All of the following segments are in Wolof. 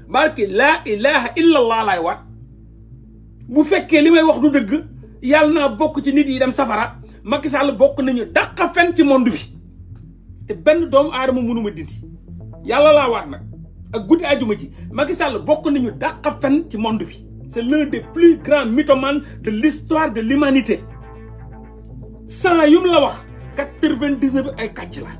barke laa ilaha illa allah laay waat bu fekkee li may wax du dëgg yàlla naa bokk ci nit yi dem safara Macky Sall bokk nañu dàqa fen ci monde bi te benn doomu aadama mënuma dindi yàlla laa waat nag ak guddi àjjuma ci Macky Sall bokk nañu dàqa fen ci monde bi c'est l'un des plus grands mythomanes de l'histoire de l'humanité cent yu mu la wax quatre-vingt-dix-neuf ay kàcc la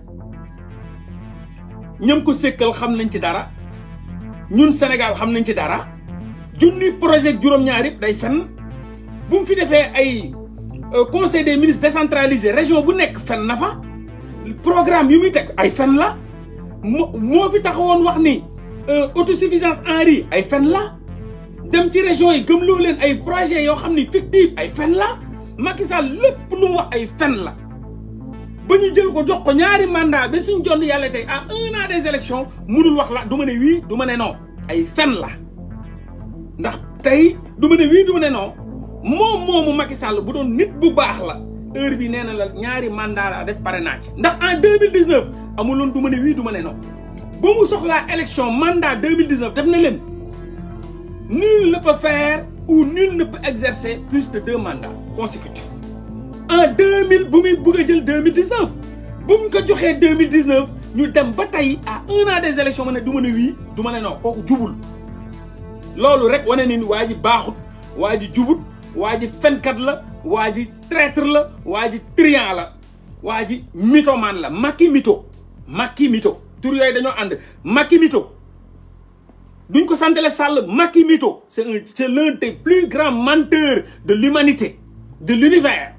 ñam ko sékkal xam nañ ci dara ñun Sénégal xam nañ ci dara junni projet juróom-ñaar yëpp day fen bu mu fi defee ay conseil des ministres décentralisé région bu nekk fen na fa programme yu muy teg ay fen la moo moo fi taxawoon wax ni autosuffisance en riz ay fen la dem ci région yi gëmloo leen ay projet yoo xam ni fictif ay fen la Macky Sall lépp lu mu wax ay fen la ba ñu jël ko jox ko ñaari mandat ba suñ jonn yàlla tey à un an des élections munul wax la du ma ne oui du ma ne non ay fen la ndax tey du ma ne oui du ma ne non moom moomu Macky Sall bu doon nit bu baax la heure bi nee na la ñaari mandat la def parrainage ndax en 2019 amuloon du ma ne oui du ma ne non ba mu soxlaa élection mandat 2019 def na leen nul ne peut faire ou nul ne peut exercer plus de deux mandats consécutifs en 2000 bu muy bëgg a jël 2019 bu mu ko joxee 2019 ñu dem ba tey à un an des élections ma ne du ma ne oui du ma ne non kooku jubul loolu rek wane ni waa ji baaxut waa ji jubut waa ji fenkat la waa ji traître la waa ji triant la waa ji mythomane la Macky mytho Macky mytho tur yooyu dañoo ànd Macky mytho duñ ko santale Sall Macky mytho c'est un c'est l'un des plus grands menteurs de l'humanité de l'univers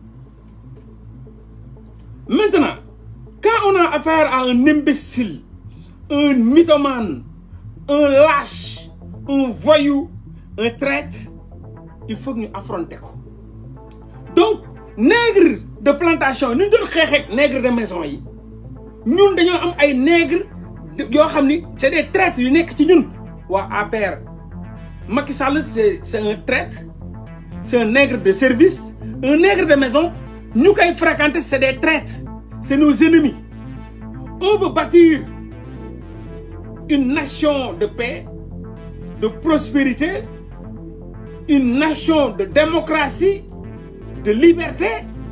maintenant quand on a affaire à un imbécile un mythomane un lâche un voyou un traître il faut que ñu affronter ko donc nègre de plantation ni ñu doon xeexeeg nègre de maison yi ñun dañoo am ay nègre yoo xam ni c'est des traîtres yu nekk ci ñun waa APR Macky Sall c'est c'est un traître c'est un nègre de service un nègre de maison ñu koy fréquenter c'est des traîtres c'est nos ennemis on veut bâtir une nation de paix de prospérité une nation de démocratie de liberté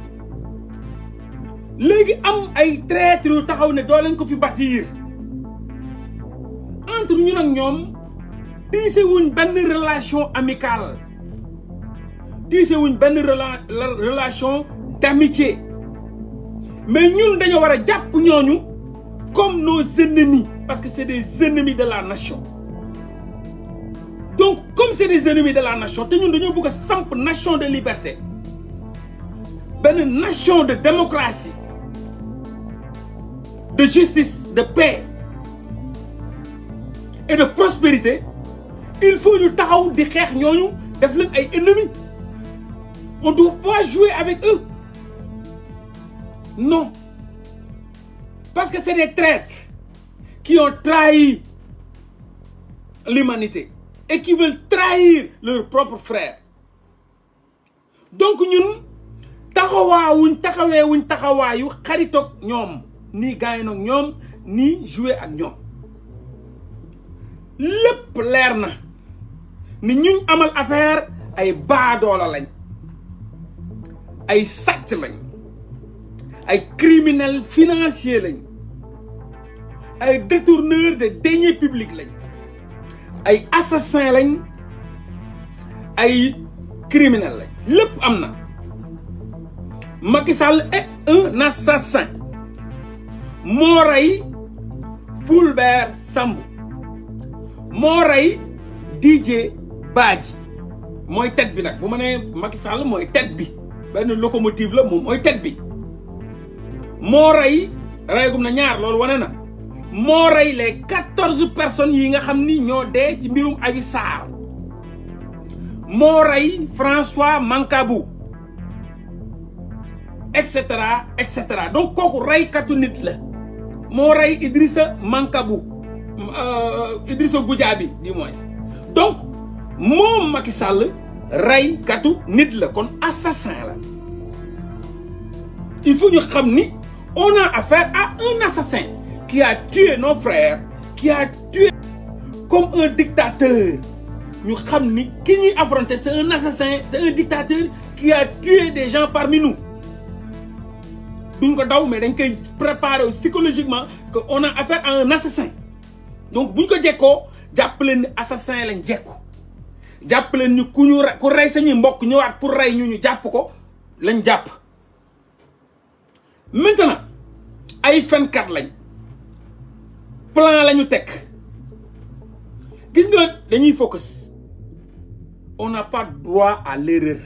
léegi am ay traîtres yu taxaw ne doo leen ko fi bâtir entre ñun ak ñoom tiise wuñ benn relation amicale tiise wuñ benn rela relation d'amitié mais ñun dañoo war a jàpp ñooñu comme nos ennemis parce que c'est des ennemis de la nation donc comme c'est des ennemis de la nation te ñun dañoo bëgg a samp nation de liberté benn nation de démocratie de justice de paix et de prospérité il faut ñu taxaw di xeex ñooñu def leen ay ennemis on doit pas jouer avec eux non parce que c'est des traîtres qui ont trahi l'humanité et qui veulent trahir leurs propres frères donc ñun taxawaawuñ taxaweewuñ taxawaayu xaritoog ñoom nii gaañoog ñoom nii jouer ak ñoom lépp leer na ni ñuñ amal affaire ay baadoola lañ ay sàcc lañ ay criminels financiers lañ ay détourneurs de deniers publics lañ ay assassins lañ ay criminels lañ lépp am na Macky Sall est un assassin moo rey Fulbert Sambou moo rey DJ Badji mooy tête bi nag bu ma nee Macky Sall mooy tête bi benn locomotive la moom mooy tête bi moo rey reyagum na ñaar loolu wane na moo rey les quatorze personnes yi nga xam ni ñoo dee ci mbirum Adji Sarr moo rey François Mancabou et cetera et cetera donc kooku reykatu nit la moo rey Idrissa Mancabou Idrissa Goudiaby du moins donc moom Macky Sall reykatu nit la kon assassin la il faut ñu xam ni on a affaire à un assassin qui a tué nos frères qui a tué comme un dictateur ñu xam ni ki ñuy affronter c'est un assassin c'est un dictateur qui a tué des gens parmi nous duñ ko daw mais dañ koy préparer psychologiquement que on a affaire à un assassin donc buñ ko jekkoo jàpp leen ni assassin lañ jekku jàpp leen ni ku ñu ku rey sañuy mbokk ñëwaat pour rey ñu ñu jàpp ko lañ jàpp maintenant ay fenkat lañ plan lañu teg gis nga dañuy focus on n'a pas droit à l'erreur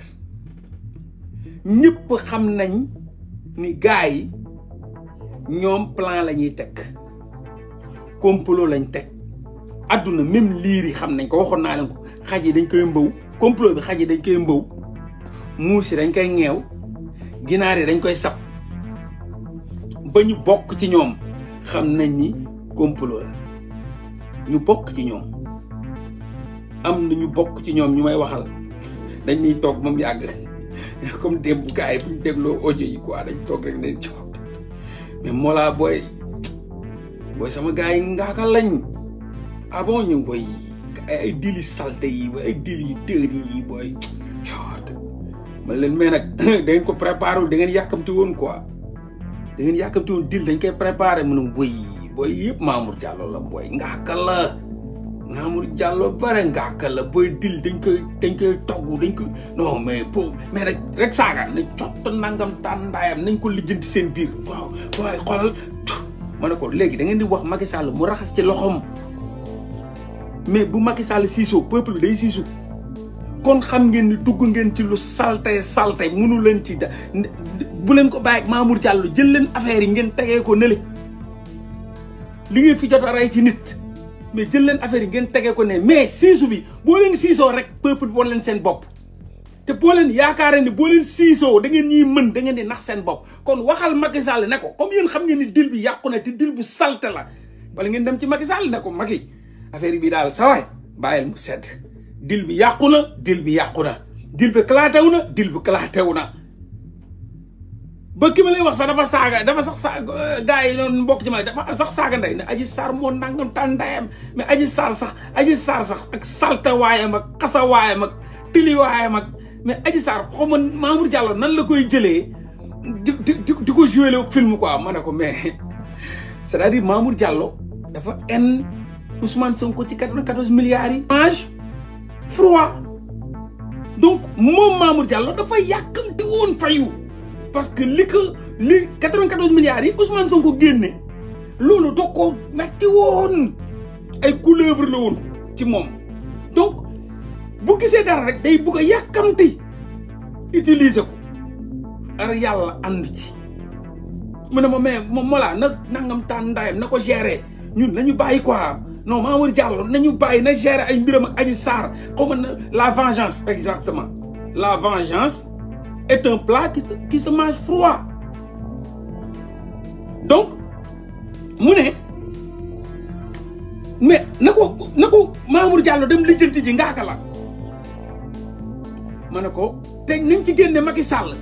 ñëpp xam nañ ni gars yi ñoom plan la ñuy teg complot lañ teg adduna même liir yi xam nañ ko waxoon naa leen ko xaj yi dañ koy mbaw complot bi xaj yi dañ koy mbaw muus yi dañ koy ŋeew ginaar yi dañ koy sab ba ñu bokk ci ñoom xam nañ ni complot la ñu bokk ci ñoom am na ñu bokk ci ñoom ñu may waxal dañ ñuy toog moom yàgg comme démb gars yi bu ñu dégloo audio yi quoi dañ toog rek ne coow mais Mollah booy booy sama gars yi ngaakal lañ ah bon ñu booy ay dili salte yi ay dili tër yi booy man leen mais nag da ngeen ko préparé wul da ngeen yàkkamti woon quoi da ngeen yàkkamti woon dil dañ koy préparé mu ne booy booy yëpp Mamour Diallo la booy ngaakal la Mamour Diallo bare ngaakal la booy dil dañ koy dañ koy togg dañ koy non mais pour mais rek rek saaga nañ cott nangam tàndaayam nañ ko lijjanti seen biir waaw waaye xoolal ma ne ko léegi da ngeen di wax Macky Sall mu raxas ci loxoom mais bu Macky Sall siisoo peuple bi day siisu kon xam ngeen ni dugg ngeen ci lu salte salte munu leen ci da bu leen ko bàyyi ak Mamour Diallo jël leen affaire yi ngeen tegee ko nële li ngeen fi jot a rey ci nit mais jël leen affaire yi ngeen tegee ko ne mais siisu bi boo leen siisoo rek peuple bi wan leen seen bopp te boo leen yaakaare ni boo leen siisoo da ngeen ñiy mën da ngeen di nax seen bopp kon waxal Macky Sall ne ko comme yéen xam ngeen ni dil bi yàqu na te dil bu salte la wala ngeen dem ci Macky Sall ne ko Macky affaire bi daal sa waay bàyyil mu sedd dil bi yàqu na dil bi yàqu na dil bi kalaatew na dil bi kalaatew na ba ki ma lay wax sax dafa saaga dafa sax sa gars yi noonu mbokk ci ma dafa sax saaga ndey ne aji sar moo nangam tan ndeyam mais aji sar sax aji sar sax ak salta waayam ak xasa waayam ak tili waayam ak mais aji sar xaw ma Mamour Diallo nan la koy jëlee di di di ko joué le film quoi ma ne ko mais c'est-à-dire Mamour Diallo dafa en Ousmane Sonko ci 94 milliards yi. mange froid donc moom Mamour Diallo dafa yàkkamti woon fayu parce que li ko li 94 milliards yi Ousmane Sonko génne loolu doo ko metti woon ay couleuvre la woon ci moom donc bu gisee dara rek day bugg a yàkkamti utiliser ko ar yàlla ànd ci mu ne ma mais moom molaa na nangam taan ndaayam na ko gérer ñun nañu bàyyi quoi non Mamour Diallo nañu bàyyi na gérer ay mbiram ak Adji Sarr xaw ma na la vengeance exactement la vengeance est un plat qui qui se mange froid donc mu ne mais na ko na ko Mamour Diallo dem lijjanti ji ngaaka la ma ne ko te nañ ci génne Macky Sall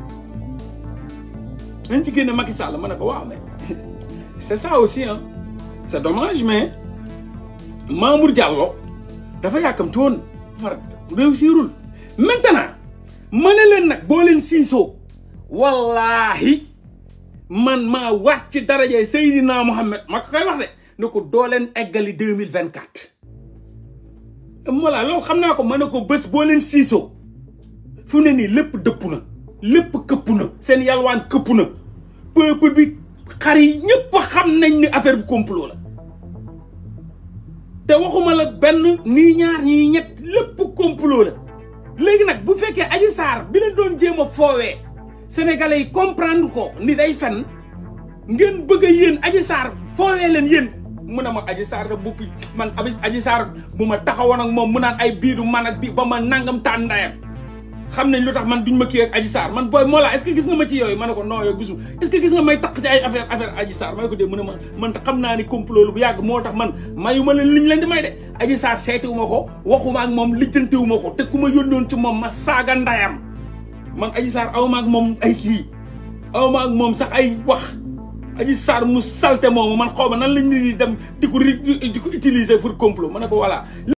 nañ ci génne Macky Sall ma ne ko waaw mais c'est ça aussi hein c'est dommage mais Mamour Diallo dafa yàkkamti woon far réussirul maintenant ma ne leen nag boo leen siisoo wallaahi man maa waat ci darajay Seydina Mohamed ma ko koy wax de ne ko doo leen eggali deux mille vingt quatre voilà loolu xam naa ko ma ne ko bés boo leen siisoo fu ne nii lépp dëpp na lépp këpp na seen yalwaan këpp na peuple bi xar yi ñëpp xam nañ ni affaire bi complot la te waxuma la benn nii ñaar ñii ñett lépp complot la léegi nag bu fekkee Adji Sarr bi leen doon jéem a foowee sénégalais yi comprendre ko ni day fen ngeen bëgg a yéen Adji Sarr foowee leen yéen mu ne ma Adji Sarr da bu fi man abi Adji Sarr bu ma taxawoon ak moom mu naan ay biidu man ak bi ba ma nangam taan ndayam xam nañ lu tax man duñ ma kii ak Adji Sarr man booy moo la est-ce que gis nga ma ci yooyu ma ne ko non yow gisu est-ce que gis nga may takk ci ay affaire affaire Adji Sarr ma ne ko dee mu ne ma man te xam naa ni complot lu bu yàgg moo tax man mayu ma leen liñ leen di may de Adji Sarr seetiwu ma ko waxuma ak moom lijjantiwu ma ko te ku ma yónnoon ci moom ma saaga ndayam man Adji Sarr awma ak moom ay kii awma ak moom sax ay wax Adji Sarr mu salte moomu man xaw ma nan lañ nit ñi dem di ko di ko utiliser pour complot ma ne ko voilà